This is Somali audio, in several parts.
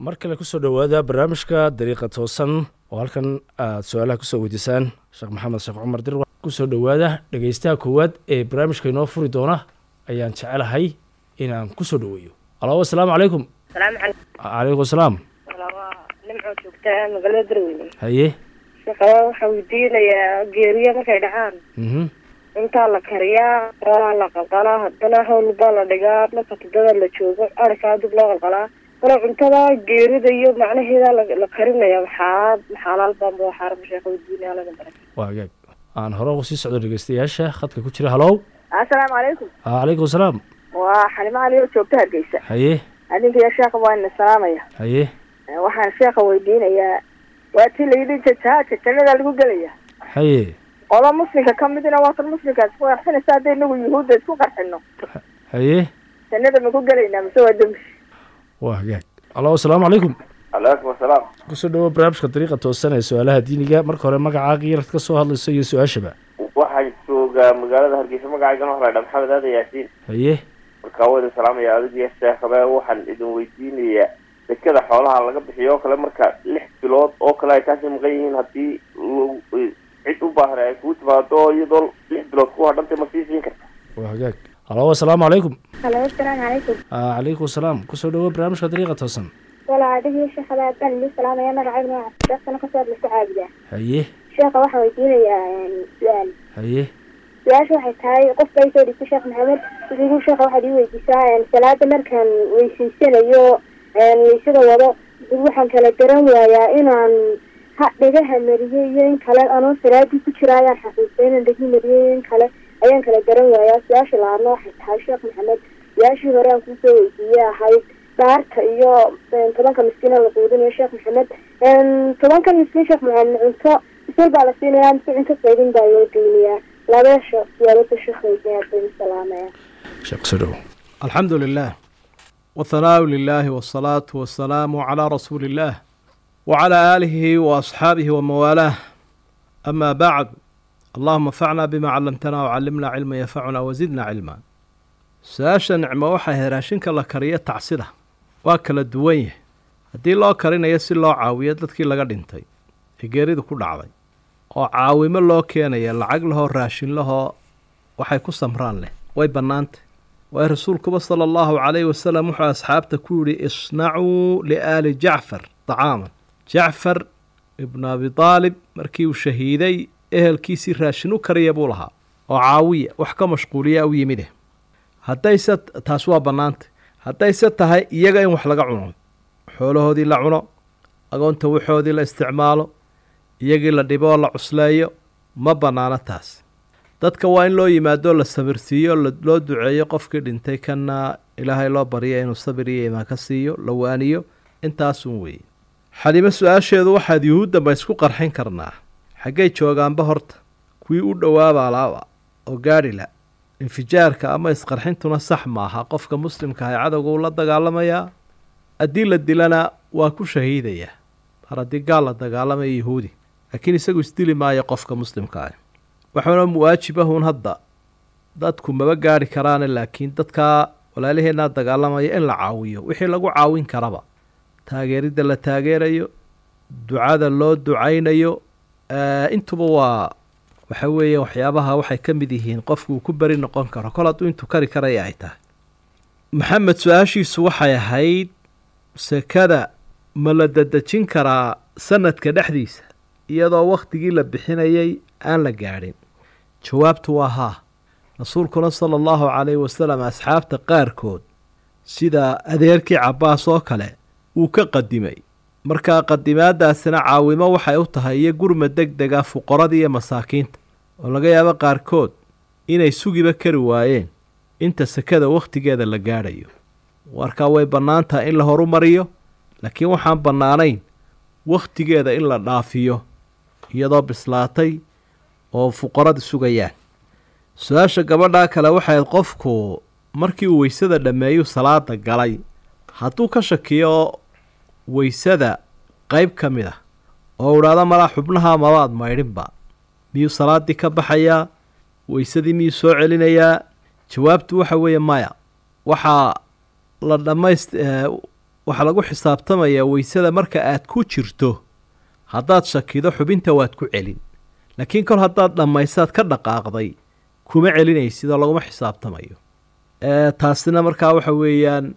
mar kale kusoo dhowaada barnaamijka dariiqa toosan oo halkan aad su-aalaha kusoo weydiisaan sheekh maxamed sheekh cumar dir kusoo dhowaada dhegeystaha koowaad ee barnaamijka inoo furi doona ayaan jecelahay inaan kusoo dhoweeyo alo asalaamu calaykum salaamu calaykum calaykum asalaam waa nimcoo joogtaa magaalada darweyne haye shaqada waxaa weydiinayaa geeriya markay dhacaan mhm intaa la kariyaa xoolaa la qalqalaa haddana hawl baa la dhigaa marka tudada la joogo arikaa dib loo qalqalaa kale cuntada geerida iyo macnaheeda la la karinaya maxaa maxaalaal baanba waxaa sheeka weydiinaya laga baray waa agaag aan hore ugu sii socdo dhegeystayaasha khadka ku jira halow assalaamu calaykum calaykum asalaam waa xalimo cali oo joogta hargeysa haye adinka sheekha waa ina salaamaya haye waxaan sheekha weydiinayaa waa tii layidhi jajaaja jannada lagu gelaya haye qola muslimka ka midina waa kan muslimka isku qarxinaysa hadday inagu yuhuudda isku qarxino haye jannada ma ku gelaynaa mise waa dembi waa hagaag alo asalaamu calaykum calaykum asalaam kusoo dhawo barnaamijka dariiqa toosan ee su-aalaha diiniga marka hore magacaaga yarad ka soo hadlayso iyo su-aashaba waxaan joogaa magaalada hargeysa magacaygana waxaa la dhaa maxamed aadan yaasiin haye markaa waa idin salaamaya adigiyo sheekhabe waxaan idin weydiinayaa dekada xoolaha laga bixiyo oo kale marka lix bilood oo kale ay kaasii maqan yihiin haddii l- cid u baahan ay kugu timaado iyadoo lix bilood ku hadhantay ma sii siin karta waa hagaag alo asalaamu calaykum halo asalaamu calaykum calaykum asalaam kusoo dhawo barnaamijka dariiqa toosan walaa adigii sheekha baan idin salaamaya magacayga waa cabdishaaqsana kasoo hadla ku caabudaa haye sheekha waxaan weydiinayaa su-aal haye su-aasha waxay tahay qofka ay soo dhigtay sheekh maxamed wuxuu sheekha waxaad ii weydiisaa salaada markaan weysiisanayo weysada wado dib waxaan kala garan waayaa inaan ha dhagaha mariyey iyo in kale anoo salaadii ku jira ayaan xasuustay inaan dhegi mariyey iyo in kale ayaan kala garan waayaa su-aasha labaadna waxay tahay sheekh maxamed su-aashii hore aan kusoo weydiiyey ahayd dhaarta iyo tobanka miskiina la quudinayo sheekh maxamed tobanka miskiin sheekh maxamed cunto isal baa la siinayaa mise cunto qaydin baa loo geynayaa labasha siyaalada sheekh weydiinaya baan salaamaya sheekh kusoo dhawo الحمد لله والثناء لله والصلاة والسلام على رسول الله وعلى آله وأصحابه وموالاه أما بعد اللهم انفعنا بما علمتنا وعلمنا علما ينفعنا وزدنا علما su-aasha nicmo waxay heraashinka la kariyo tacsida waa kala duwan yahay haddii loo karinayo si loo caawiyo dadkii laga dhintay ee geeridu ku dhacday oo caawimo loo keenaya lacag lahoo raashin lahoo waxay ku samraan leh way bannaantay waayo rasuulkuba sala allahu calayhi wasalam wuxuu asxaabta ku yidhi isnacuu liaali jacfar dacaaman jacfar ibnu abi daalib markii uu shahiiday ehelkiisii raashin u kariya buu lahaa oo caawiya wax ka mashquuliya u yimide haddayse taas waa bannaantay haddayse tahay iyaga in wax laga cuno xoolahoodii la cuno agoonta waxoodii la isticmaalo iyagii la dhibo oo la cusleeyo ma bannaano taas dadka waa in loo yimaado la sabirsiiyo la- loo duceeyo qofkii dhintay kana ilaahay loo barya inuu sabir iyo imaan ka siiyo la waaniyo intaasun weeye xalimo su-aasheedu waxaad yuhuudda ma isku qarxin karnaa xaggay joogaanba horta kuwii u dhowaaba alaaba oo gaadhi la infijaarka ama isqarxintuna sax maaha qofka muslimka ah cadowga uu la dagaalamayaa haddii la dilana waa ku shahiidayaa mar haddii gaal la dagaalamaya yuhuudi laakiin isagu isdili maayo qofka muslimka ah waxaana muwaajibahun hadda dadku maba gaari karaane laakiin dadkaa walaalaheenaa dagaalamaya in la caawiyo wixii lagu caawin karaba taageeridda la taageerayo ducada loo ducaynayo eh, intuba waa waxa weeye waxyaabaha waxay ka mid yihiin qofku uu ku beri noqon karo kol hadduu intuu kari karaya ay tahay maxamed su-aashiisu waxay ahayd sekada ma la dadejin karaa sanadka dhexdiisa iyadoo wakhtigii la bixinayay aan la gaadhin jawaabtu waa haa rasuulkuna sala allahu calayhi wasalam asxaabta qaarkood sida adeerkii cabbaas oo kale wuu ka qadimay markaa qadimaadaasina caawimo waxay u tahay iyo gurma deg dega fuqarada iyo masaakiinta oo laga yaabo qaarkood inay sugiba kari waayeen inta sekada wakhtigeeda la gaadhayo markaa way bannaan tahay in la horumariyo laakiin waxaan bannaanayn wakhtigeeda in la dhaafiyo iyadoo bislaatay oo fuqarada sugayaan su-aasha gabadhaa kale waxay ahayd qofku markii uu weysada dhammeeyu salaada galay hadduu ka shakiyo weysada qayb ka mid ah oo idhaahdo malaa xubnaha mabaad maydhinba miyuu salaaddii ka baxayaa weysadii miyuu soo celinayaa jawaabtu waxa weeye maya waxaa la dhammayst waxaa lagu xisaabtamayaa weysada marka aad ku jirto haddaad shakido xubinta waad ku celin laakiin kol haddaad dhammaysaad ka dhaqaaqday kuma celinaysid oo laguma xisaabtamayo ee taasina markaa waxa weeyaan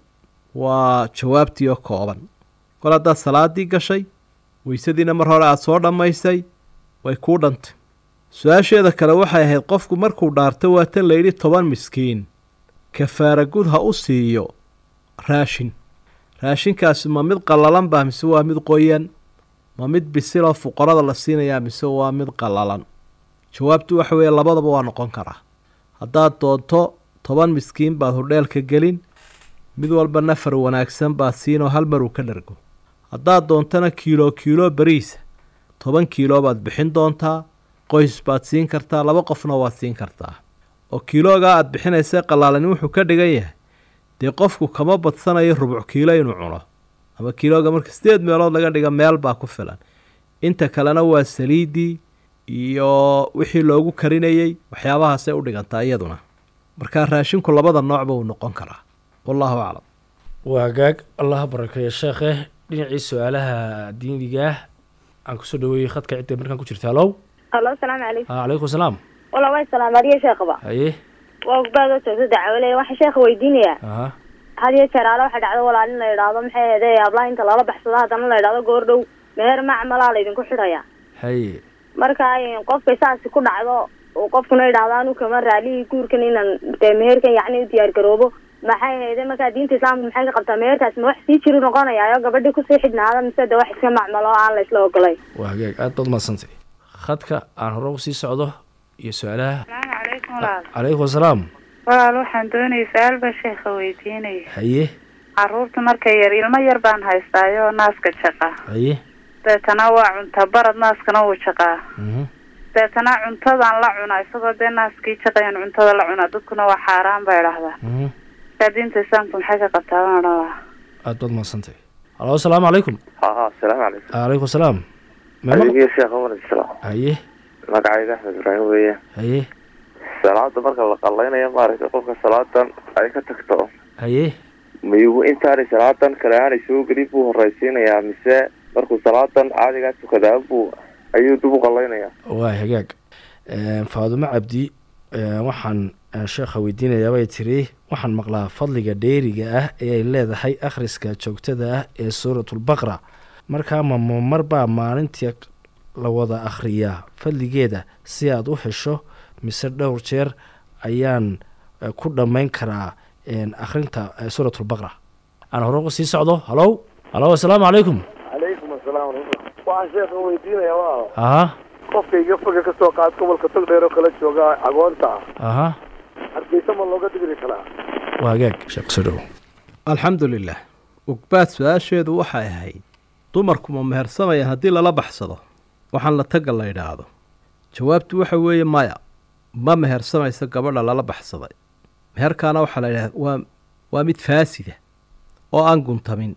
waa jawaabtii oo kooban kol haddaad salaaddii gashay weysadiina mar hore aada soo dhammaysay way kuu dhantay su-aasheeda kale waxay ahayd qofku markuu dhaarto waa tan layidhi toban miskiin kafaara gud ha u siiyo raashin raashinkaasi ma mid qallalan baa mise waa mid qoyan ma mid bisiloo fuqarada la siinayaa mise waa mid qallalan jawaabtu waxa weeye labadaba waa noqon karaa haddaad doonto toban miskiin baad hordheelka gelin mid walba nafar wanaagsan baad siinoo hal maruu ka dhargo haddaad doontana kiilo kiilo beriisa toban kiilo baad bixin doontaa qoys baad siin kartaa laba qofna waad siin kartaa oo kiiloogaa aad bixinaysa qallaalani wuxuu ka dhigan yahay dee qofku kama badsanayo rubuc kiilo inuu cuno ama kiilooga marka sideed meelood laga dhiga meel baa ku filan inta kalena waa saliiddii iyo wixii loogu karinayey waxyaabahaasay u dhigantaa iyaduna markaa raashinku labada noocba uu noqon karaa wallahu aclam waa hagaag allah barakeeya sheekhe dhinacii su-aalaha diiniga aan kusoo dhaweeyey khadka cidda markaan ku jirta alow alo asalaamu calaykum a calaykum salaam wala way salaamariya sheekhaba haye waa ogbaadoo joogta dacwaley waxaa sheekha weydiinaya aha had iyo jeer aale waxaa dhacdo walaal in la idhaahdo maxay ahede hablaha inta lala baxsado haddana la idhahdo goor dhow meher macmalaa laydinku xidhaya haye marka qofkay saasi ku dhacdo uu qofkuna idhaahdo anu kama raalihii guurkan inaan dee meherkan yacni u diyaar garoobo maxay ahayde markaa diinta islaamka maxay ka qabtaa meherkaas ma wax sii jiru noqonayaayo gabadhii kusii xidhnaada mise de wax iska macmalo oo aan la isla ogolay waa hagaag aad baad mahadsantay khadka aan hore usii socdo iyo su-aalaha asalaamu calaykum walaal calaykum asalaam walaal waxaan doonayay su-aal baa sheekha weydiinaya haye caruurta marka yar ilmo yar baan haystaayo naaska jaqa haye deetana waa cunta barad naaskana wuu jaqaa mhm deetana cuntadaan la cunaa isagoo dee naaskii jaqayan cuntada la cunaa dadkuna waa xaaraan bay dhahdaa mhm markaa diinta islaamka maxay ka qabtaa baan odhan lahaa aad baad mahadsantay alo asalaamu calaykum ha asalaamu calaykum calaykum salaam mema adigii sheekh umar islam haye magacayga axmed ibraahim weeye haye salaada marka la qalaynayo maaragtay qofka salaadan ay ka tagto haye miyugu intaanay salaadan kale aanay soo gelin buu horraysiinayaa mise markuu salaadan caadigaa tukadaa buu ayuu dib u qalaynayaa waa hagaag faadumo cabdi eh, waxaan eh, sheekha weydiinayaa bay tiri waxaan maqlaa fadliga dheeriga ah ee ay leedahay akhriska joogtada ah ee suuratulbaqra markaa ma ma marbaa maalintii la wada akhriyaa fadligeeda si aad u hesho mise dhowr jeer ayaan eh, ku dhammayn karaa en, akhrinta eh, suuratulbaqra aan hore uga sii socdo halow halow asalaamu calaykum calaykum asalaam waraxmatullah waxaan sheekha weydiinaya waa aha qofkayga foga ka soo qaad gobolka togdheer oo kala jooga agoonta ah aha hargeysa ma looga digri karaa waa hagaag sheekh soo dhow alxamdu lilah ugbaad su-aasheedu waxay ahayd dumarku ma mehersamayaan haddii lala baxsado waxaan la tagga la idhaahdo jawaabtu waxa weeye maya ma mehersamayso gabadha lala baxsaday meherkaana waxaa la yidhahda waa waa mid faasida oo aan guntamin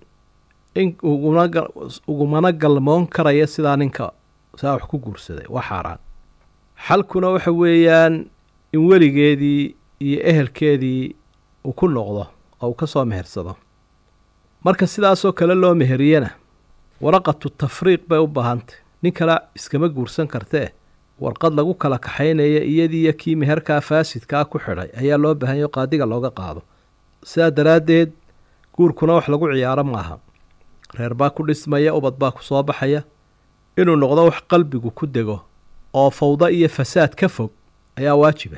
in uguna ga- ugumana galmoon karaya sidaa ninka saa wax ku guursaday waa xaaraan xalkuna waxa weeyaan in weligeedii iyo ehelkeedii uu ku noqdo oo uu ka soo mehersado marka sidaasoo kale loo meheriyana waraqatu tafriiq bay u baahantay nin kale iskama guursan kartee warqad lagu kala kaxaynaya iyadiiyo kii meherkaa faasidkaa ku xidhay ayaa loo baahanyo qaadiga looga qaado sidaa daraaddeed guurkuna wax lagu ciyaaro maaha reer baa ku dhismaya ubad baa ku soo baxaya inuu noqdo wax qalbigu ku dego oo fawdo iyo fasaad ka fog ayaa waajiba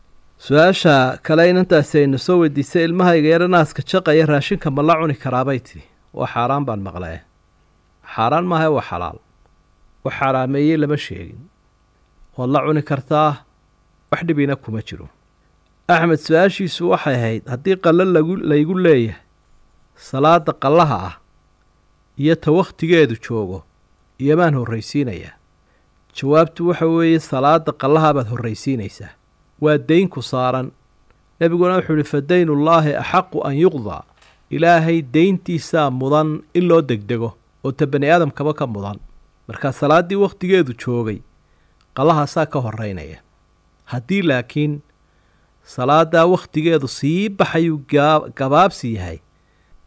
su-aasha kale inantaasi aynu soo weydiisay ilmahayga yaro naaska jaqaya raashinka ma la cuni karaabay tidhi waa xaaraan baan maqlee xaaraan maaha waa xalaal wax xaaraameeyey lama sheegin waad la cuni kartaa wax dhibina kuma jiro axmed su-aashiisu waxay ahayd haddii qallo lagu laygu leeyahay salaada qallaha ah iyo ta wakhtigeedu joogo iyomaan horraysiinayaa jawaabtu waxa weeye salaada qallaha baad horraysiinaysaa waa dayn ku saaran nebiguna wuxuu ihi fa daynullaahi axaqu an yuqdaa ilaahay deyntiisaa mudan in loo degdego oo ta bani aadamkaba ka mudan markaa salaaddii wakhtigeedu joogay qallahaasaa ka horraynaya haddii laakiin salaaddaa wakhtigeedu sii baxayuu gaa- gabaabsi yahay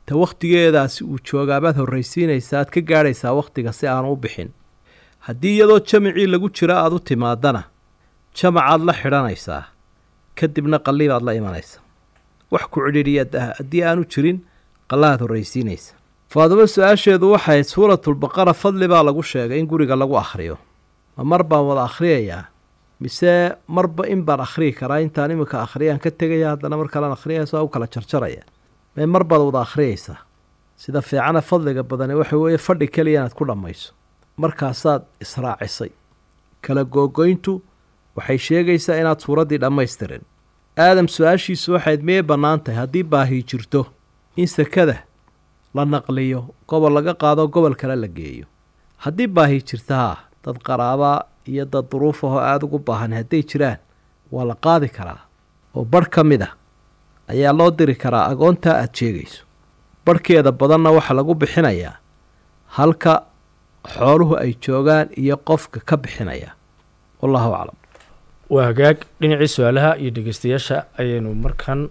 ta wakhtigeedaasi uu joogaabaad horraysiinaysaa aad ka gaadhaysaa wakhtiga si aanu u bixin haddii iyadoo jamacii lagu jiro aada u timaadana jamacaad la xidhanaysaa kadibna qallibaad la imanaysa wax ku cidhiidhiya haddii aanu jirin qallahaad horraysiinaysa faadimo su-aasheedu waxay suuratulbaqara fadli baa lagu sheegay in guriga lagu akhriyo ma mar baan wada akhriyayaa mise marba in baan akhriyi karaa intaan iminka akhriyaan ka tegaya haddana mar kalean akhriyaya soo u kala jarjaraya mee mar baad wada akhriyaysaa sida fiicana fadliga badani waxa weeye fadhi keliya inaad ku dhammayso markaasaad israacisay kala googoyntu waxay sheegaysaa inaad suuraddii dhammaystirin aadam su-aashiisu waxayd miyay bannaan tahay haddii baahi jirto in sekada la naqliyo gobol laga qaado gobol kale la geeyo haddii baahi jirta haa dad qaraabaa iyo dad duruuf ahoo aada ugu baahan hadday jiraan waa la qaadi karaa oo barh ka mid ah ayaa loo diri karaa agoontaa aada sheegayso barhkeeda badanna waxaa lagu bixinayaa halka xooluhu ay joogaan iyo qofka ka bixinaya wallahu aclam waa hagaag dhinacii su-aalaha iyo dhegeystayaasha ayaynu markan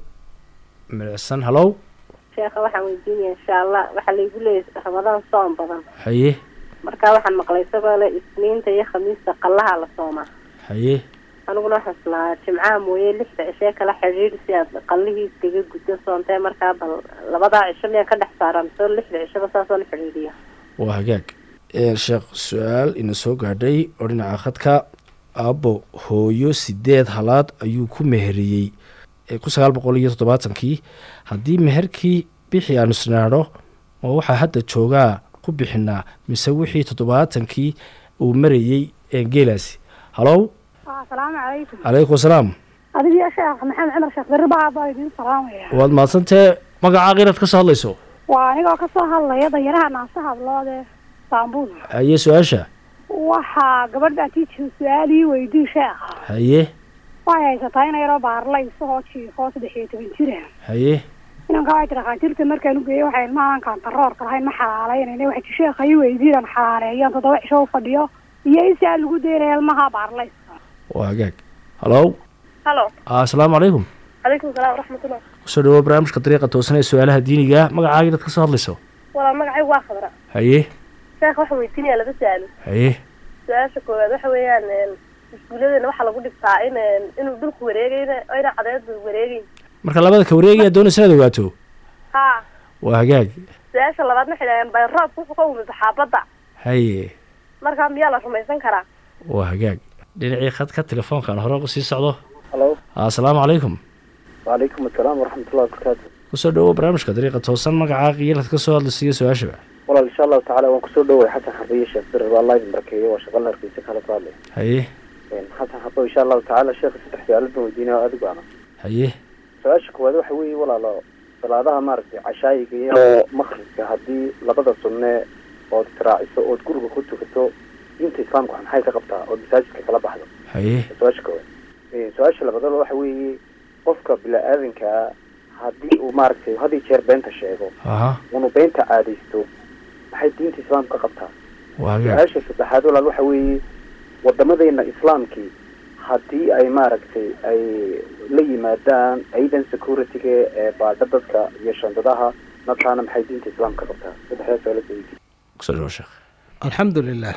milicsan halow sheekha waxaan weydiinaya insha allah waxaa laygu leeyahay ramadaan soom badan haye marka waxaan maqlay isagoo le isniinta iyo khamiista qallaha la soomaa haye aniguna waxaan islahaa jimcaha mooye lixda cishee kala xidhiidh si aad qallihii iskaga guddo soontee markaa bal labadaa cisho miyaan ka dhex saaran soo lixda cishaba saasoon xidhiidhiya waa hagaag sheekh su-aal ina soo gaadhay oo dhinaca khadka aabbo hooyo sideed halaad ayuu ku meheriyey kun sagaal boqol iyo toddobaatankii haddii meherkii bixi aanu isnaadho oo waxaa hadda joogaa ku bixinaa mise wixii toddobaatankii uu marayey geelaasi halow asalaamu calaykum calaykum asalaam adigiyo sheekh maxamed cumar sheekh berri baa baa idiin salaamaya waad mahadsantee magacaa qiraad ka soo hadlayso waa anigoo kasoo hadlaya danyaraha naasa hadloode istaanbul haye su-aasha waxaa gabadha tiiji su-aalii weydii sheekha haye waxay haysataa ina yaroo baarlay isagoo jiifoo saddex iyo toban jira haye inanka waxay tiri dhakhaatiirta markaan u geeyey waxay ilmahaan kaantaroorka lahayn ma xalaalaynayna waxay ti sheekha ii weydiinan xalaaleeyaan toddoba cisho u fadhiyo iyo isaa lagu daynaya ilmaha baarlay waa hagaag halow halo asalaamu calaykum calaykum salaam waraxmatullah kusoo dhawo barnaamijka dariiqa toosan ee su-aalaha diiniga magacaagii dad ka soo hadlayso walaa magacaygu waa khadra haye sheekha waxaan weydiinaya laba su-aalo haye su-aasha koowaad waxa weeyaan iskuulladeena waxaa lagu dhigtaa in inuu dhulku wareegayna ayna cadeedu wareegeyn marka labada ka wareegaya doonaysa inaad ogaato ha waa hagaag su-aasha labaadna waxay dhaheen bay roobka wuxuu ka umid saxaabadda haye markaa miyaa la rumaysan karaa waa hagaag dhinacii khadka telefoonkan hore sii socdo halo asalaamu calaykum wacalaykum asalaam waraxmatullahi wabarakaatu kusoo dhawo barnaamijka dariiqa toosan magacaa qiilad ka soo hadlaysa iyo su-aashaba walaal insha allahu tacala waan kusoo dhoway xasan xabiye sheekh bir allah idin barakeeyo waa shaqo larkiisa kala ku hadlay haye xasan xabo insha allahu tacala sheekha saddex su-aalood baan weydiinaya oo adigu ana haye su-aasha koowaad waxa weeye walaalo salaadaha maaragtay cashaayiga iyo makribka haddii labada sunne ood israaciso ood guriga ku tukato diinta islaamka wax maxay ka qabtaa ood masaajidka kala baxdo haye su-aasha koowaad su-aasha labaadna waxa weeye qofka bila-aadankaa haddii uu maaragtay had iyo jeer beenta sheego aha unu beenta caadaysto maxay diinta islaamka ka qabtaa waa hagaag su-aasha saddexaad walaal waxa weeye wadamadeena islaamkii haddii ay maaragtay ay la yimaadaan ciidan security-ga ee baadha dadka iyo shandadaha markaana maxay diinta islaamka ka qabtaa saddexdaas waa la soo weydiiyey kusoo dhawo sheekh alxamdu lilah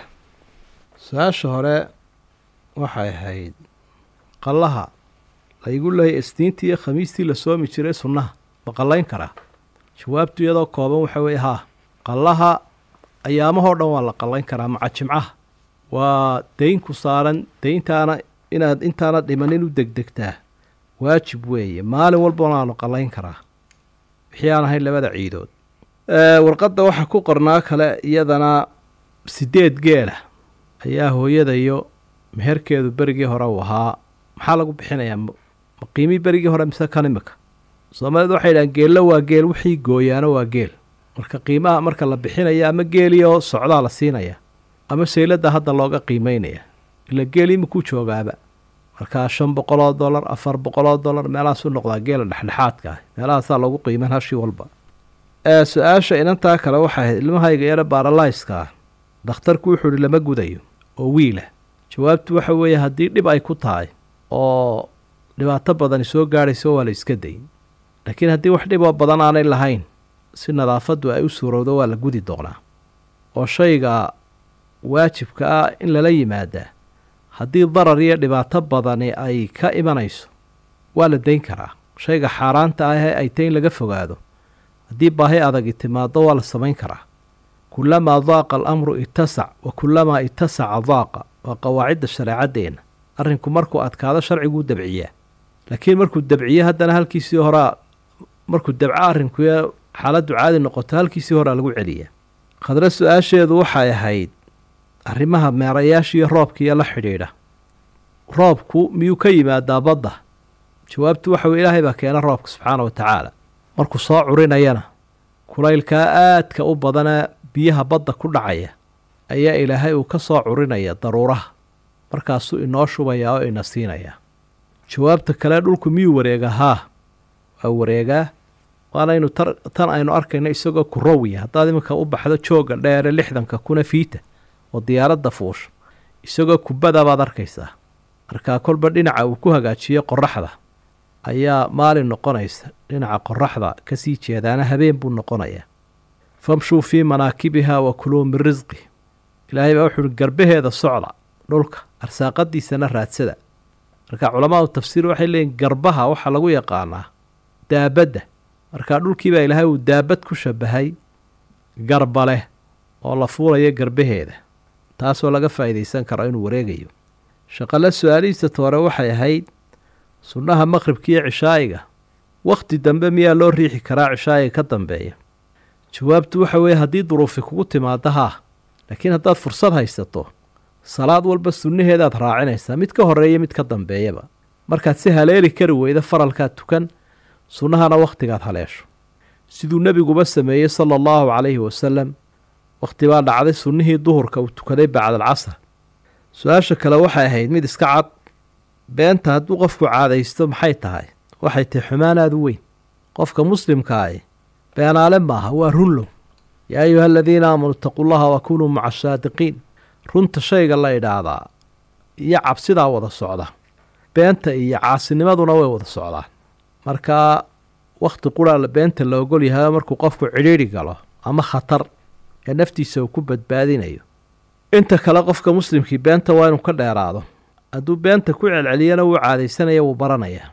su-aasha hore waxay ahayd qallaha laygu leeyay isniintii iyo khamiistii la soomi jiray sunnaha ma qallayn karaa jawaabtu iyadoo kooban waxa weeye haa qallaha ayaamahoo dhan waa la qallayn karaa maca jimcaha waa dayn ku saaran dayntaana inaad intaana dhimanin u degdegtaa waajib weeye maalin walbana waanu qallayn karaa wixii aan ahayn labada ciidood warqadda waxaa ku qornaa kale iyadana sideed geela ayaa hooyada iyo meherkeedu berigii hore uu ahaa maxaa lagu bixinayaa ma qiimii berigii hore mise kan imika soomaalidu waxay dhahaan geello waa geel wixii gooyaano waa geel marka qiimaha marka la bixinaya ama geelioo socdaa la siinaya ama sayladda hadda looga qiimeynaya ila geel imikuu joogaaba markaa shan boqoloo dollar afar boqoloo dollar meelahaas u noqdaa geela dhexdhexaadka ah meelahaasaa loogu qiiman hashii walba su-aasha inantaa kale waxay ahayd ilmahayga yare baaralayska ah dhakhtarku wuxuu ihi lama gudayo oo wiilah jawaabtu waxa weeye haddii dhib ay ku tahay oo dhibaato badani soo gaadhayso waa la iska dayn laakiin haddii wax dhiboo badan aanay lahayn si nadaafaddu ay u suurowdo waa la gudi doonaa oo shayga waajibka ah in lala yimaadaa haddii darar iyo dhibaato badani ay ka imanayso waa la dayn karaa shayga xaaraanta ah ee ay tay in laga fogaado haddii baahi adagi timaado waa la samayn karaa kulamaa daaqa alamru itasac wa kulamaa itasaca daaqa waa qawaacidda shareecaddeenna arrinku markuu adkaado sharciguu dabciyaa laakiin markuu dabciyo haddana halkiisii horaa markuu dabco arrinku xaaladdu caadi noqoto halkiisii horaa lagu celiyaa khadre su-aasheedu waxay ahayd arrimaha meerayaashiiyo roobkiiyo la xidhiidha roobku miyuu ka yimaadaa badda jawaabtu waxa weye ilaahay baa keena roobka subxaana wa tacaala markuu soo curinayana kulaylkaa aadka u badanee biyaha badda ku dhacaya ayaa ilaahay uu ka soo curinaya daruuraha markaasuu inoo shubayaa oo ina siinayaa jawaabta kale dhulku miyuu wareegaa haa waa wareegaa waanaynu tan aynu arkayno isagoo kurowiya haddaad iminka u baxdo joogga dheere lixdanka kuna fiita oo diyaaradda fuusho isagoo kubada baad arkaysaa markaa kolba dhinaca uu ku hagaajiyo qoraxda ayaa maalin noqonaysa dhinaca qoraxda kasii jeedaana habeen buu noqonayaa famshuu fii manaakibiha wa kuluu min risqi ilaahay baa wuxuuhi garbaheeda socda dhulka arsaaqadiisana raadsada marka culamaadu tafsiir waxay leeyiin garbaha waxaa lagu yaqaanaa daabadda markaa dhulkii baa ilaahay uu daabad ku shabahay garba leh oo la fuulayo garbaheeda taasoo laga faa'iidaysan karo inuu wareegayo shaqale su-aalihiisa toore waxay ahayd sunnaha maqhribka iyo cishaa'iga wakhti dambe miyaa loo riixi karaa cishaa'iga ka dambeeya jawaabtu waxa weeye haddii duruufi kugu timaado haa laakiin haddaad fursad haysato salaad walba sunnaheedaad raacinaysaa mid ka horreeya mid ka dambeeyaba markaad si haleeli kari weyda faralkaad tukan sunnahana wakhtigaad haleesho siduu nebiguba sameeyey sala allahu calayhi wasalam wakhti baa dhacday sunnihii duhurka uu tukaday bacdalcasr su-aasha kale waxay ahayd mid iska cad beenta hadduu qofku caadaysto maxay tahay waxay tahay xumaan aada u weyn qofka muslimkaahi beenaale maaha waa runlow yaa ayuha aladiina aamanuu itaquu llaha wa kunuu maca asaadiqiin runta shayga la idhaahdaa iyo cabsidaa wada socda beenta iyo caasinimaduna way wada socdaan markaa wakhti qura beenta la ogol yahay markuu qofku cidhiidhi galo ama khatar ee naftiisa uu ku badbaadinayo inta kale qofka muslimkii beenta waa inuu ka dheeraado hadduu beenta ku celceliyana wuu caadaysanaya wuu baranayaa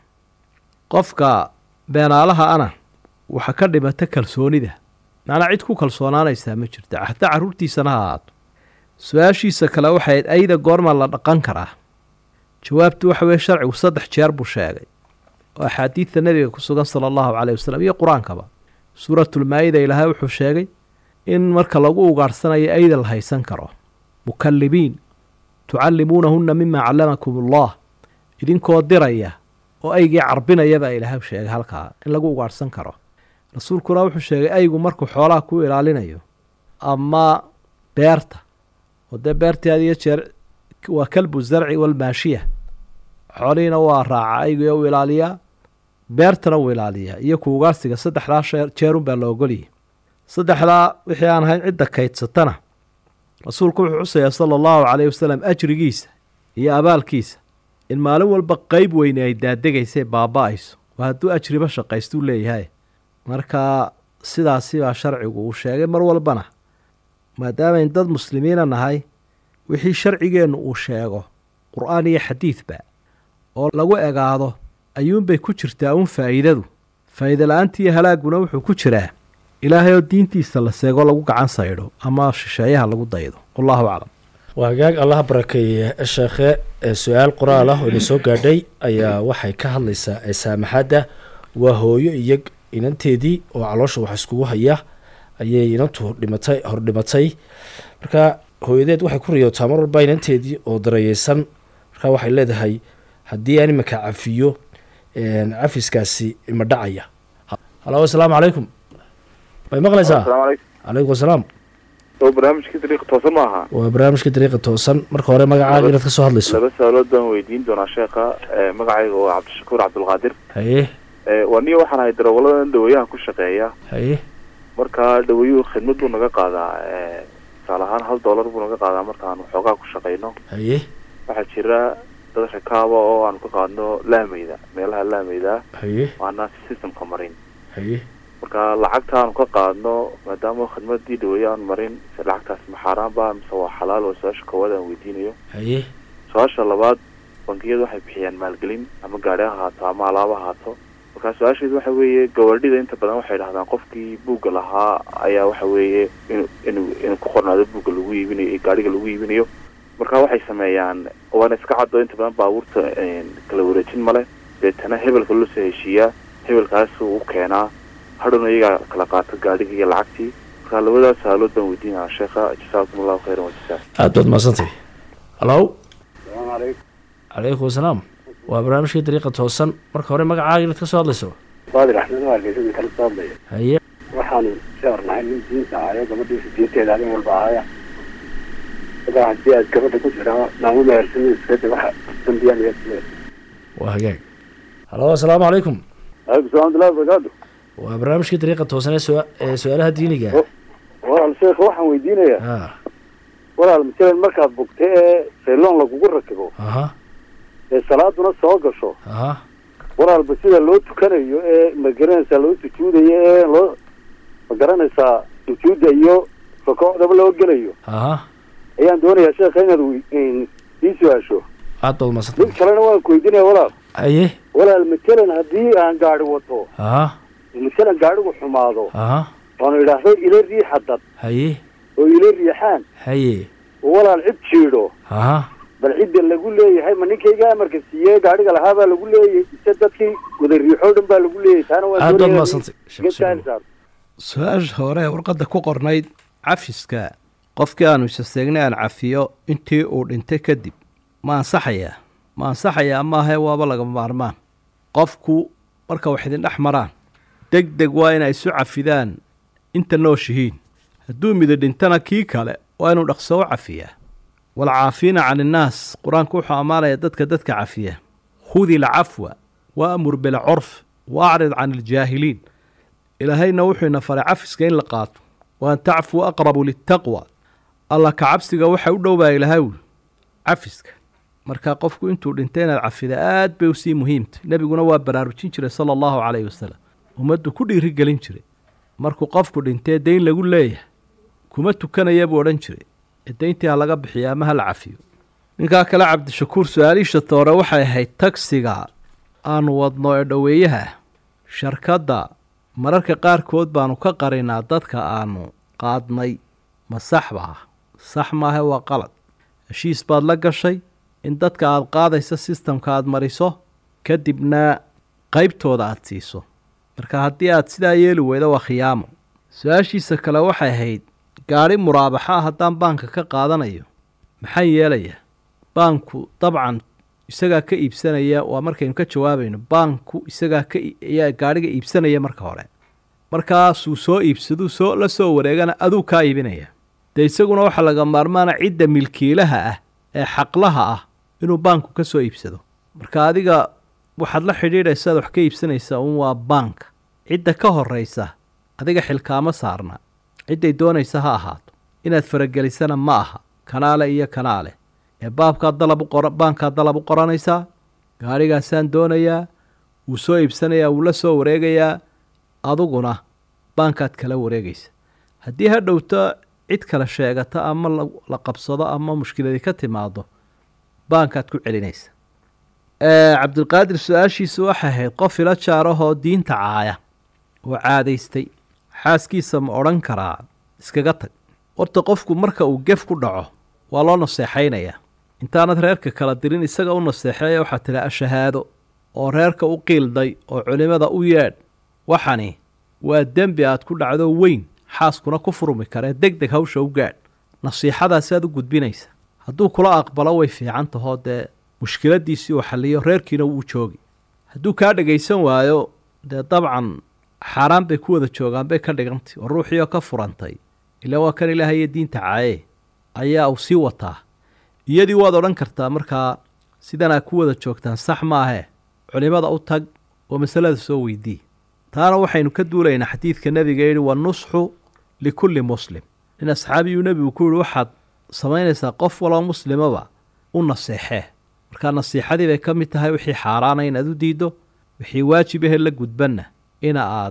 qofka beenaalaha ana waxa ka dhimata kalsoonida macnaa cid ku kalsoonaanaysaa ma jirta hataa carruurtiisana ha ahaato su-aashiisa kale waxayd ayda goorma la dhaqan karaa jawaabtu waxa weye sharcigu saddex jeer buu sheegay oo axaadiidta nebiga ku sugan sala allahu caleyh wasalam iyo qur-aankaba suuratulmaa-ida ilaahay wuxuu sheegay in marka lagu ugaadhsanayo ayda la haysan karo mukallibiin tucallimuunahunna mima callamakum allah idinkoo diraya oo aygii carbinaya baa ilaahay sheegay halkaa in lagu ugaadhsan karo rasuulkuna wuxuu sheegay aygu markuu xoolaha ku ilaalinayo ama beerta oo dee beertii had iyo jeer waa kalbu zarci walmaashiya xoolihiina waa raaca aygu u ilaaliyaa beertana wuu ilaaliyaa iyo ku ugaarsiga saddexdaa shee jeerun baa la ogoliyay saddexdaa wixii aan ahayn cidda kaydsatana rasuulku wuxuu xusayaa sala allahu caleyhi wasalam ajrigiisa iyo abaalkiisa in maalin walba qeyb weyne ay daadegaysa baaba-ayso waa hadduu ajriba shaqaystuu leeyahay marka sidaasi baa sharcigu uu sheegay mar walbana maadaamayn dad muslimiina nahay wixii sharcigeennu uu sheego qur-aan iyo xadiidba oo lagu egaado ayuunbay ku jirtaa uun faa'iidadu faa'iida la-aanta iyo halaagguna wuxuu ku jiraa ilaahay oo diintiisa la seego lagu gacan saydho ama shisheeyaha lagu daydo wallahu aclam waa hagaag allaha barakeeye sheekhe ee su-aal qoraal ah oo ina soo gaadhay ayaa waxay ka hadlaysaa ee saamaxadda waa hooyo iyo inanteedii oo caloosha wax iskugu haya ayay inantu hordhimatay hordhimatay marka hooyadeed waxay ku riyootaa mar walba inanteedii oo darayeysan marka waxay leedahay haddii aan imanka cafiyo cafiskaasi ima dhacaya halo asalaamu calaykum may maqlaysaa calaykum asalaam oo barnaamijkii dariiqa toosan ma aha waa barnaamijka dariiqa toosan marka hore magacaaga inaad ka soo hadlayso laba su-aalood baan weydiin doonaa sheekha magacayga waa cabdishakuur cabdulqaadir haye waa niyo waxaan ahay darawaladan dhaweeyaha ku shaqeeya haye marka dhaweeyuhu khidmad buu naga qaadaa tusaale ahaan hal dollar buu naga qaadaa markaanu xoogaa ku shaqayno haye waxaa jira dad rakaaba oo aanu ka qaadno laameyda meelaha laameyda haye waana systemka marin haye marka lacagtaanu ka qaadno maadaama khidmadii dhaweeye aan marin se lacagtaas ma xaaraan ba mise waa xalaal waa su-aasha koowaad aan weydiinayo haye su-aasha labaad bangiyadu waxay bixiyaan maalgelin ama gaari ha ahaato ama alaabo ha ahaato marka su-aasheedu waxa weeye gabadhida inta badan waxay dhahdaan qofkii buugga lahaa ayaa waxa weeye inu inu inuu ku qornaado buugga lagu iibinayo iyo gaariga lagu iibinayo marka waxay sameeyaan waana iska caddo inta badan baabuurta kala wareejin male deetana hebelka loo soo heshiiyaa hebelkaasuu u keenaa hadhowna iyagaa kala qaato gaadhigii iyo lacagtii marka labadaas saalood baan weydiinaya sheekha jasaakum allahu khayran wajazaa aad baad mahadsantay hallo salaamu calaykum calaykum asalaam waa barnaamijkii dariiqa toosan marka hore magacaaga inaad ka soo hadlayso baadi raxmed waa geesada kala soo hadlaya haye waxaanu sheernahay nin diinta ahayo gabadhiisa diinteeda adin walba ahaya ilaa haddii aad gabadha ku jiraa naamu mehersanin iskada waxa dambiyaa mehersaneed waa hagaag hallo asalaamu calaykum alaikum salam abdullahi barakaatu waa barnaamijkii dariiqa toosan ee su- ee su-aalaha diiniga walaal sheekh waxaan weydiinayaa ha walaal masalan markaad bugta ee sayloon lagugu rakibo aha ee salaaduna soo gasho aha walaalba sida loo tukanayo ee ma garanaysaa loo sujuudayo ee loo ma garanaysaa sujuudda iyo rukuucdaba loo gelayo aha ayaan doonayaa sheekha inaad wi- ii su-aasho aad baad mahadsantay mid kalena waan ku weydiinaya walaal haye walaal matalan haddii aan gaari wato aha matalan gaarigu xumaado aha oonu idhaahdo ila riixa dad haye oo ila riixaan haye oo walaal cid jiidho aha bal cidda lagu leeyahay ma ninkayga amarka siiyey gaariga lahaa baa lagu leeyahay ise dadkii wada riixoo dhan baa lagu leeyahay taana waan aad baad doonayaa mahadsantay iga taali saar su-aasha hore ee warqadda ku qornayd cafiska qofkii aanu isaseegnay aan cafiyo intii uu dhintay kadib ma ansaxayaa ma ansaxayaa maahae waaba laga maarmaan qofku marka wax idin dhex maraan deg deg waa inay isu cafidaan inta nooshihiin hadduu mido dhintana kii kale waa inuu dhaqso u cafiyaa walcaafiina can innaas qur-aanku wuxuu ammaanaya dadka dadka cafiya khudi ilcafwa waamur bilcurf wa acrid can iljaahiliin ilaahayna wuxuu ina faray cafiska in la qaato wa an tacfuu aqrabu litaqwa alla ka cabsiga waxa u dhowbaa ilaahay wi cafiska marka qofku intuu dhintay inaad cafida aad bay usii muhiimtay nebiguna waa baraarujin jiray sala allahu calayhi wasalam ummaddu ku dhiirigelin jiray markuu qofku dhintee dayn lagu leeyahay kuma tukanaya buu odhan jiray ee dayntii ha laga bixiyo ama ha la cafiyo ninkaa kale cabdishakuur su-aaliisha toore waxay ahayd tagsiga aanu wadno ee dhoweeyaha ah sharkadda mararka qaarkood baanu ka qarinaa dadka aanu qaadnay ma sax ba ah sax maahe waa qalad heshiis baad la gashay in dadka aad qaadaysa sistamka aad mariso kadibna qaybtooda aad siiso marka haddii aad sidaa yeeli weydo waa khiyaamo su-aashiisa kale waxay ahayd gaadhi muraabaxa ah haddaan baanka ka qaadanayo maxaa yeelaya baanku dabcan isagaa ka iibsanaya waa markaynu ka jawaabayno baanku isagaa ka ayaa gaadhiga iibsanaya marka hore markaasuu soo iibsaduu soo la soo wareegana aduu kaa iibinaya dee isaguna waxaa laga maarmaana cidda milkiilaha ah ee xaqlaha ah inuu baanku ka soo iibsado marka adiga waxaad la xidhiidhaysaad wax ka iibsanaysaa un waa baanka cidda ka horraysa adiga xilkaama saarna cidday doonaysa ha ahaato inaad faragelisana ma aha kanaale iyo kanaale ee baabkaad dalab u qora baankaad dalab u qoranaysaa gaadhigaasaan doonayaa wuu soo iibsanayaa wuu la soo wareegayaa aduguna baankaad kala wareegaysa haddii ha dhowto cid kale sheegata ama la qabsado ama mushkiladii ka timaado baankaad ku celinaysa cabdilqaadir su-aashiisu waxay ahayd qof ila jaarahoo diinta caaya oo caadaystay xaaskiisa ma odhan karaa iskaga tag horta qofku marka uu gef ku dhaco waa loo naseexaynayaa intaanad reerka kala dirin isaga u naseexeeya waxaad tidhi ashahaado oo reerka u qiilday oo culimmada u yeedh waxani waa dembi aad ku dhacdo weyn xaaskuna ku furmi karee deg deg hawsha u gaadh nasiixadaasaad u gudbinaysa hadduu kula aqbalo way fiican tahoo dee mushkiladiisii uu xalliyo reerkiina wuu joogi hadduu kaa dhagaysan waayo dee dabcan xaaraan bay ku wada joogaan bay ka dhigantay oo ruuxiioo ka furantay ilaa waa kan ilaahayo diinta caaye ayaa uu sii wataa iyadii waad odhan kartaa markaa sidan aad ku wada joogtaan sax maahee culimmada u tag oo masalada soo weydii taana waxaynu ka duulaynaa xadiidka nebiga yidhi wanusxu likulli muslim nin asxaabiyuu nebigu ku yihi waxaad samaynaysaa qof waloo muslimaba u naseexee markaa nasiixadii bay ka mid tahay wixii xaaraana inaad u diiddo wixii waajib ahe la gudbanna ina aad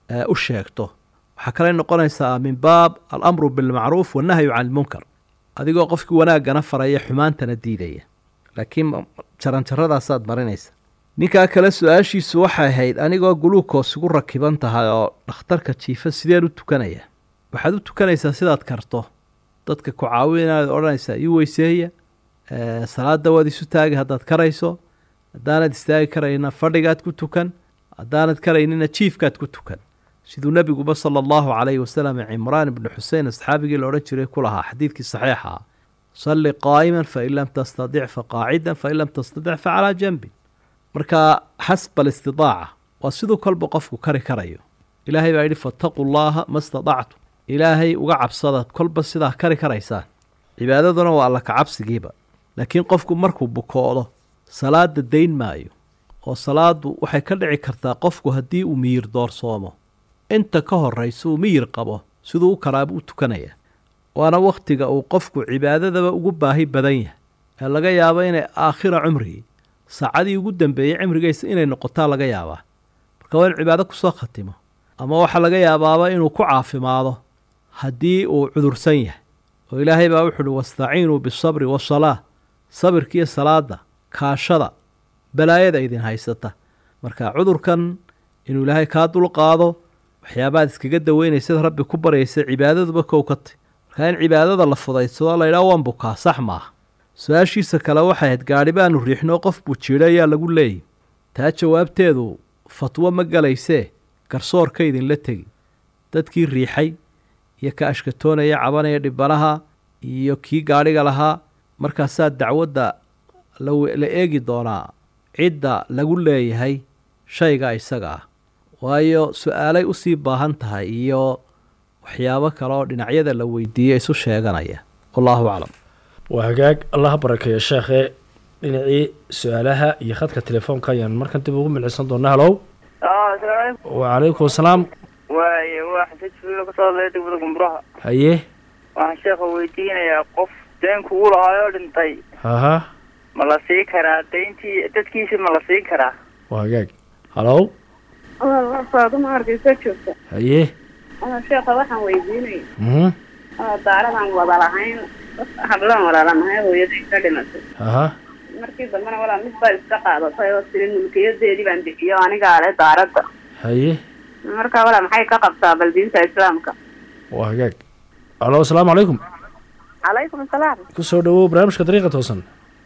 u sheegto waxaa kale noqonaysaa min baab alamru bilmacruuf wannahyu can ilmunkar adigoo qofkii wanaaggana faraya xumaantana diidaya laakiin jaranjaradaasaad marinaysa ninkaa kale su-aashiisu waxay ahayd anigoo guluukoos igu rakiban tahay oo dhakhtarka jiifa sideen u tukanaya waxaad u tukanaysaa sidaad karto dadka ku caawinaad odhanaysaa ii weyseeya salaada waad isu taagi haddaad karayso haddaanad istaagi karayna fadhigaad ku tukan haddaanad karaynina jiifkaad ku tukan siduu nebiguba sala allahu calayhi wasalam cimraan ibnu xusein asxaabigii la odhan jiray ku lahaa xadiidkii saxiixa ah salli qaa'iman fain lam tastadic fa qaacidan fain lam tastadic fa calaa janbin marka xasba alistidaaca waa siduu kolba qofku kari karayo ilaahay baa yidhi fattaquu llaaha ma stadactum ilaahay uga cabsada kolba sidaa kari karaysaan cibaadaduna waa alla kacabsigiiba laakiin qofku markuu bukoodo salaada dayn maayo oo salaadu waxay ka dhici kartaa qofku haddii uu miyir doorsoomo inta ka horraysa uu miyir qabo siduu u karaaba u tukanaya waana wakhtiga uu qofku cibaadadaba ugu baahi badan yahay ee laga yaabo inay aakhira cumrigii saacadii ugu dambeeyey cimrigaysa inay noqotaa laga yaabaa marka waa in cibaado kusoo khatimo ama waxaa laga yaabaaba inuu ku caafimaado haddii uu cudursan yahay oo ilaahay baa wuxu uhi wastaciinuu bisabri wasalaa sabirkiiyo salaada kaashada balaayada idin haysata marka cudurkan inuu ilaahay kaa dulqaado waxyaabaad iskaga daweynaysad rabbi ku baryaysa cibaadaduba kow ka tay markaa in cibaadada la fudaysado la ydhaha waan bukaa sax maaha su-aashiisa kale waxay ahayd gaadhi baanu riixnoo qof buu jiidho ayaa lagu leeyay taa jawaabteedu fatwo ma galaysee garsoorka idinla tegi dadkii riixay iyo ka ashkatoonaya cabanaya dhibanaha iyo kii gaadhiga lahaa markaasaa dacwadda la eegi doonaa cidda lagu leeyahay shayga isaga ah waayo su-aalay usii baahan tahay iyo waxyaabo kale oo dhinacyada la weydiiyo isu sheeganaya wallaahu aclam waa hagaag allaha barakeeya sheekhe dhinacii su-aalaha iyo khadka telefoonka ayaan markan dib ugu milcisan doonaa halow wacalaykum asalaam waaye waa xasan jibriil kasoo hadlaya degmada gumburaha haye waxaan sheekha weydiinayaa qof deen kugu lahaayoo dhintay haha ma la sii karaa dayntii dadkiisi ma la siin karaa waa hagaag halow faaduma hargeysa joogta haye sheekha waxaan weydiinaya mhm daaradaan wada lahayn hablaan walaalanahay hooyaday ka dhimatay haha markii dambena walaa mid baa iska qaadatay oo tiri mulkiyadeedii baan bixiyo anigaa le daaradda haye marka walaa maxay ka qabtaa bal diinta islaamka waa hagaag halo asalaamu calaykum calaykum asalaam kusoo dhawow barnaamijka dariiqa toosan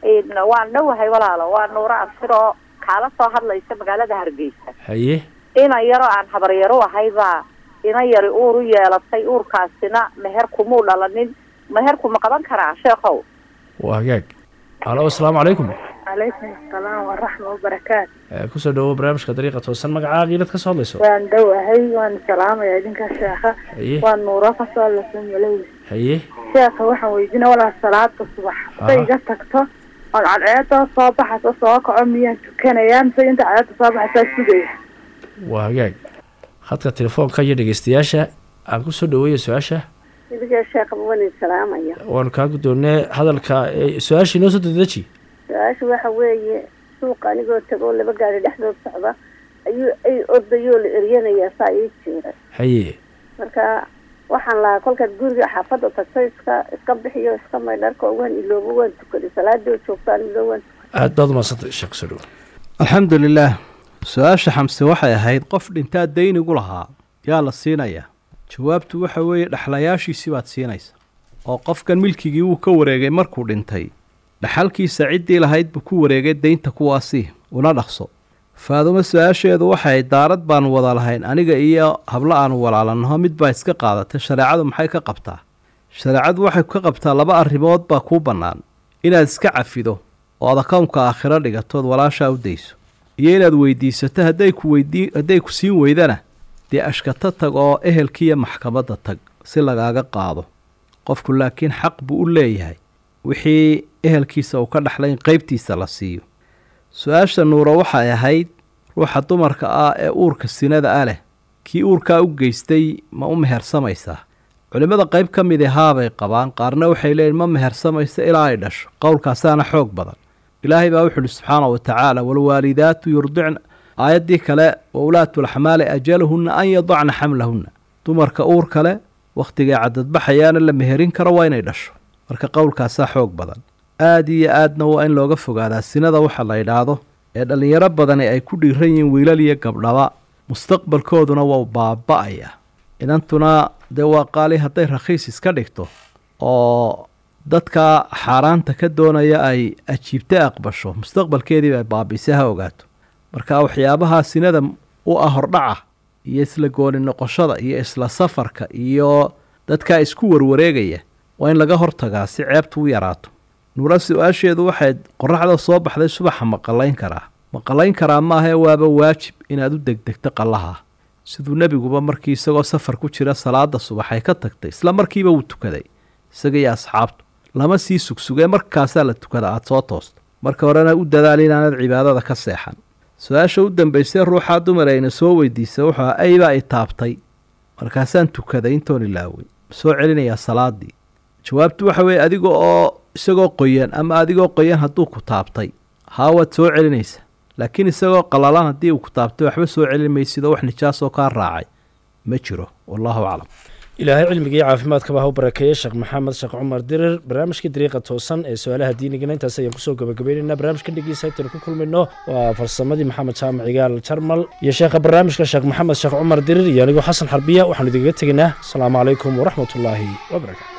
waan dhowahay walaalo waa nuuro absiroo kaala soo hadlaysa magaalada hargeysa haye ina yaroo aan habaryaro ahay baa ina yari uur u yeelatay uurkaasina meher kumuu dhalanin meherku ma qaban karaa sheekhow waa hagaag halo asalaamu calaykum calaykum asalaam waraxma wabarakaatu kusoo dhawow barnaamijka dariiqa toosan magacaaga ilad ka soo hadlayso waan dhowahay waan salaamaya idinka sheekha haye waa nuuro kasoo hadlaysa malay haye sheekha waxaan weydiina walaa salaada subax say iga tagto ood cadceeda soo baxayso soo kaco miyaan tukanayaa mise inta cadceeda soo baxaysaa sugaya waa hagaag khadka telefoonka iyo dhegeystayaasha aan kusoo dhaweeya su-aasha idiga sheekha waan salaamaya waanu kaa guddoonnee hadalka su-aasha inoo soo dedeji su-aasha waxa weeye suuqa anigoo tago laba gaari dhexdood socda ayuu ay ordayoo la eryanayaa saa ii jiira haye marka waxaan lahaa kolkaad guriga xaafadda tagto iska iska bixiyo iska maydharka waan iloobo waan tukaday salaadoo joogtaan iloobo waan aad baad umadsantay sheekh kusoo dhawo alxamdu lilaah su-aasha xamse waxay ahayd qof dhintaa daynigu lahaa yaa la siinayaa jawaabtu waxa weeye dhexlayaashiisii baad siinaysa oo qofkan milkigii wuu ka wareegay markuu dhintay dhaxalkiisa ciddii lahayd buu ku wareegay daynta kuwaasii una dhaqso faadumo su-aasheedu waxay daarad baanu wada lahayn aniga iyo hablo aanu walaalannaho mid baa iska qaadatay shareecadu maxay ka qabtaa shareecadu waxay ka qabtaa laba arrimood baa kuu bannaan inaad iska cafido oo ad akownka aakhiro dhigatood walaashaa u dayso iyo inaad weydiisato hadday ku weydii hadday ku siin weydana dee ashkato tag oo ehelkiiyo maxkamadda tag si lagaaga qaado qofku laakiin xaq buu u leeyahay wixii ehelkiisa uu ka dhexlay in qeybtiisa la siiyo su-aasha nuuro waxay ahayd ruuxa dumarka ah ee uurka sinada ah leh kii uurkaa u geystay ma u mehersamaysaa culimmada qayb ka midi haabay qabaan qaarna waxay leeyihin ma mehersamaysa ilaa ay dhasho qowlkaasaana xoog badan ilaahay baa wuxu uhi subxaana wa tacaala waalwaalidaatu yurdicna aayaddii kale wa ulaatu laxmaali ajaluhunna an yadacna xamlahunna dumarka uur kale wakhtigay cadadbaxayaana la meherin karo waa inay dhasho marka qowlkaasaa xoog badan aad iyo aadna waa in looga fogaadaa sinada waxa la yidhaahdo ee dhallinyaro badani ay ku dhiiran yihiin wiilal iyo gabdhaba mustaqbalkooduna waa baaba-aya inantuna dee waa qaali hadday rakhiis iska dhigto oo dadka xaaraanta ka doonaya ay ajiibta aqbasho mustaqbalkeediiba ay baabiise ha ogaato marka waxyaabaha sinada u ah hordhaca iyo isla gooni noqoshada iyo isla safarka iyo dadkaa isku warwareegaya waa in laga hortagaa si ceebtu u yaraato nuura su-aasheedu waxay qoraxda soo baxday subaxa maqalayn karaa maqalayn karaa maahae waaba waajib inaad u degdegto qallaha siduu nebiguba markii isagoo safar ku jira salaada subax ay ka tagtay isla markiiba wuu tukaday isaga iyo asxaabtu lama sii sugsugee markaasaa la tukada aada soo toosto marka horena u dadaal inaanad cibaadada ka seexan su-aasha u dambaysay ruuxaa dumar ayna soo weydiisay wuxuu aha aybaa i taabtay markaasaan tukaday intoon ilaawey soo celinayaa salaadii jawaabtu waxa weeye adiga oo isagoo qoyan ama adigoo qoyan hadduu ku taabtay haa waad soo celinaysa laakiin isagoo qalalan haddii uu ku taabtay waxba soo celin maysidoo wax nijaasoo kaa raacay ma jiro wallahu aclam ilaahay cilmigii caafimaadkaba ha u barakeeye sheekh maxamed sheekh cumar dirir barnaamijkii dariiqa toosan ee su-aalaha diinigana intaas ayaan kusoo gabagabaynaynaa barnaamijka dhigiisa intaynu ku kulmayno waa farsamadii maxamed jaamac igaal jarmal iyo sheekha barnaamijka sheekh maxamed sheekh cumar dirir iyo anigoo xasan xarbiya waxaanu idinkaga tegaynaa asalaamu calaykum waraxmatullaahi wabarakatu